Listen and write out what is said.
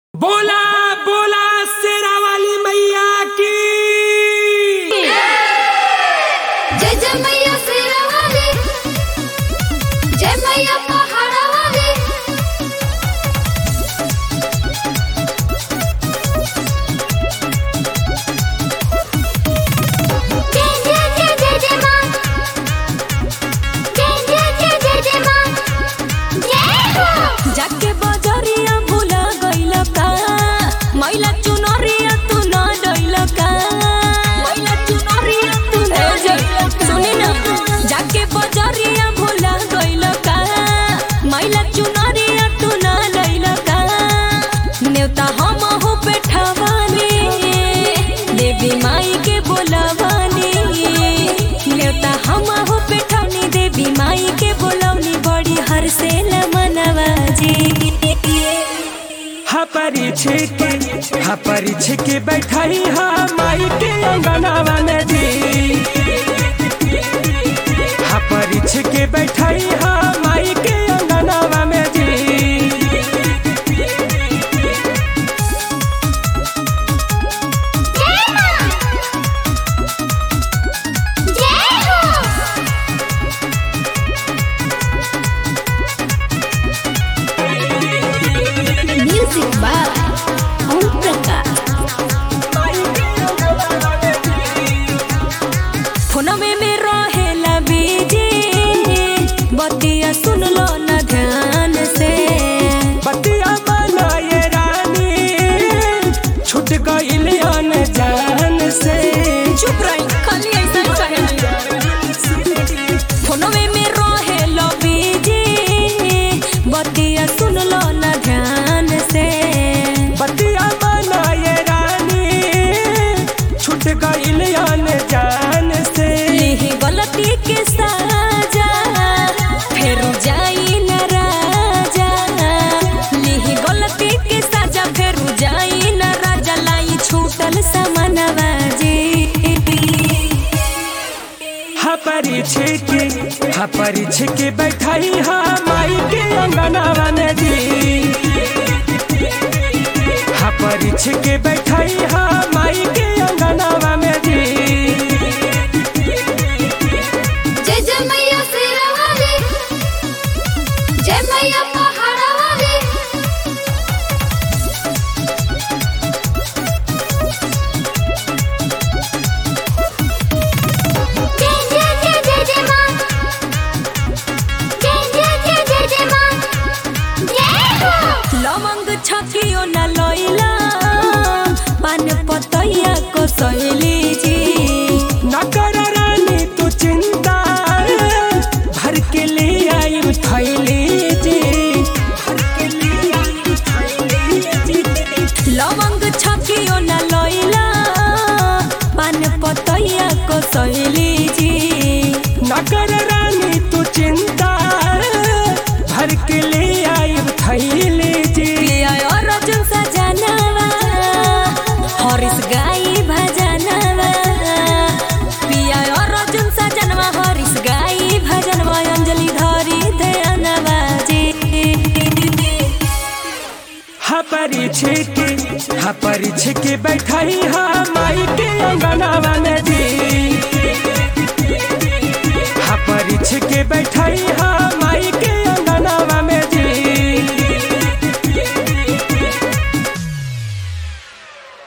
बोला बोला शेरा वाली मैया की जय जय मैया शेरा वाली जय मैया पहाड़ा वाली जय जय जय जय जय मां जय जय जय जय जय मां जय हो जाके बजरिया भूला गइल का मैला चुनरिया तू न डइल का मैला चुनरिया तू न डइल सुनी ना जाके बजरिया भूला गइल का मैला चुनरिया तू न डइल का नेवता हम हो बैठावानी देवी माई के बोलावानी नेवता हम हो बैठावनी देवी माई के बोलौनी बड़ी हर से मनवा जी हा परीछे के हा परीछे के बैठाई हा माई के अंगनावा में जी हा परीछे के बैठाई हा माई के अंगनावा में जी जय मां जय हो म्यूजिक बाय ओम प्रकाश फोनवे में रहेला बीजी बतिया सुन लो न ध्यान से बतिया बनाए रानी छूट गइल जान से चुप रही खाली ऐसा कहे फोनवे में रहेला बीजी बतिया सुन लो न ध्यान से बतिया बनाए रानी छूट गइल जान से लिही गलती के साजा फेर जाई न राजा लिही गलती के साजा फेर जाई न राजा लाई छूटल समनवा जी हा परीछे के हा परीछे के बैठाई हा माई के अंगनावा में जी हा परीछे के बैठाई हा माई के अंगनावा में जी जय जय मैया शेरा वाली जय मैया पहाड़ा वाली जय जय जय जय जय मां जय जय जय जय जय मां जय हो लवंग छकियो न लइला पान पतैया को सहेली जी न कर रानी तू चिंता भर के ले आई थैली जी भर के ले आई थैली जी लवंग छकियो न लइला पान पतैया को सहेली जी न कर रानी तू चिंता भर के ले आई थैली जी पिया और अर्जुन सजनवा हरिस गाई भजनवा पिया और अर्जुन सजनवा हरिस गाई भजनवा अंजलि धरी ध्यानवा जी हा परीछे के हा परीछे के बैठाई हा माई के अंगनावा में जी हा परीछे के बैठाई हा माई के अंगनावा